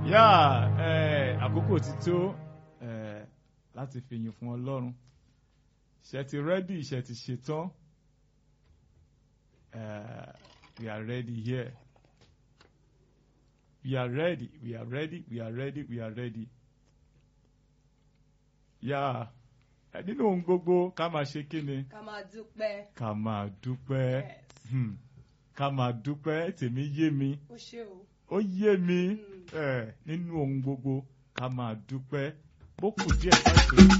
yá ẹ àkókò ti tó ẹ láti fìyìn fún Ọlọ́run ṣe ti rẹ́dì ṣe ti ṣetán ẹ we are ready here we are ready we are ready we are ready we are ready yá ẹ nínú ohun gbogbo ká máa ṣe kí ni ká máa dúpẹ́. ká máa dúpẹ́ Yes. hmm, ká máa dúpẹ́ tèmi yé mi ó ṣe o. ó yé mi Mm. ẹ nínú ohun gbogbo ká máa dúpẹ́ bó kù díẹ̀ káàtó